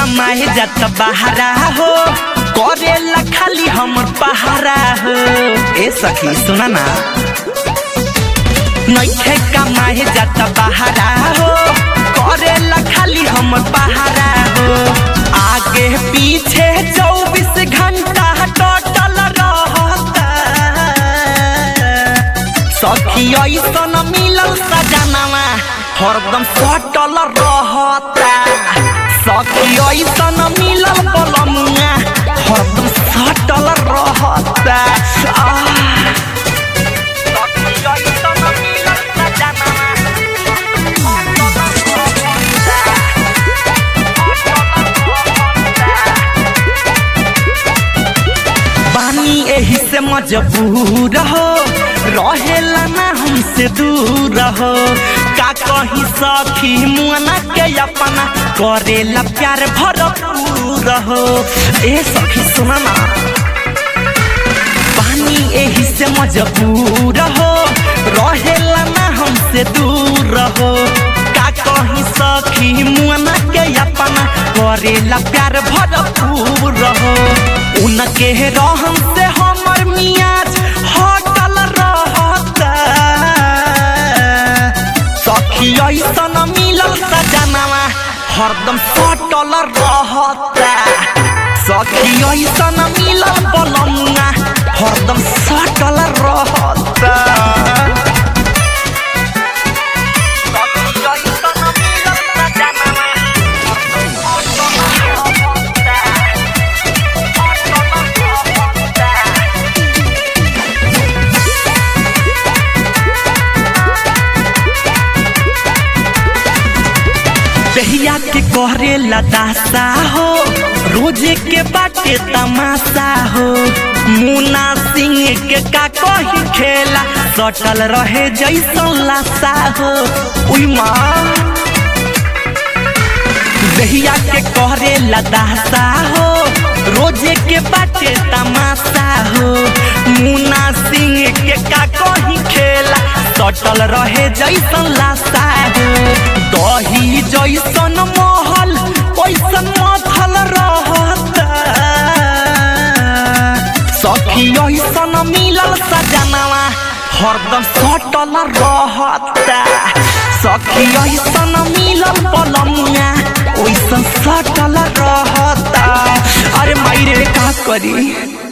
कमाए जात बहारा हो करेला खाली हमर पहारा हो ए सखी सुना ना नइखे कमाए जात बहारा हो करेला खाली हमर पहारा हो आगे पीछे चौबीस घंटा टोटल रहता सखी ऐसन मिलल सजनवा हरदम सटल रहता सखी ऐसन मिलल पलमुआ हरदम सटल रहता आह। सखी ऐसन मिलल सजनवा, हरदम बानी एही से मजबूर हो रहेला ना हमसे दूर हो का कही सखी मुआना के अपना करेला प्यार भरपूर हो ए सखी सुना ना पानी एही से मजबूर हो रहेला ना हमसे दूर हो का कही सखी मुआना के अपना करेला प्यार भरपूर हो उनके रहम से हमर मियाज हटल रहता सखी ऐसन मिलल सजनवा हरदम सटल रहता सखी ऐसन मिलल पलमुआ हरदम सटल रहता सखी ऐसन मिलल सजनवा, हरदम सटल रहता। दहिया के करे लदासा हो रोजे के बाटे तमाशा हो मुना सिंह के का कही खेला सटल रहे जैसन लाशा हो उई माँ दहिया के करे लदासा हो रोजे के बाटे तमाशा हो मुना सिंह के का कही खेला सटल रहे जैसन लाशा हो दही जैसन महल पैसन मथल रहता सखी ऐसन मिलल सजनवा हरदम सटल रहता सखी ऐसन मिलल पलमुआ ओइसन सटल रहता अरे माई रे का करी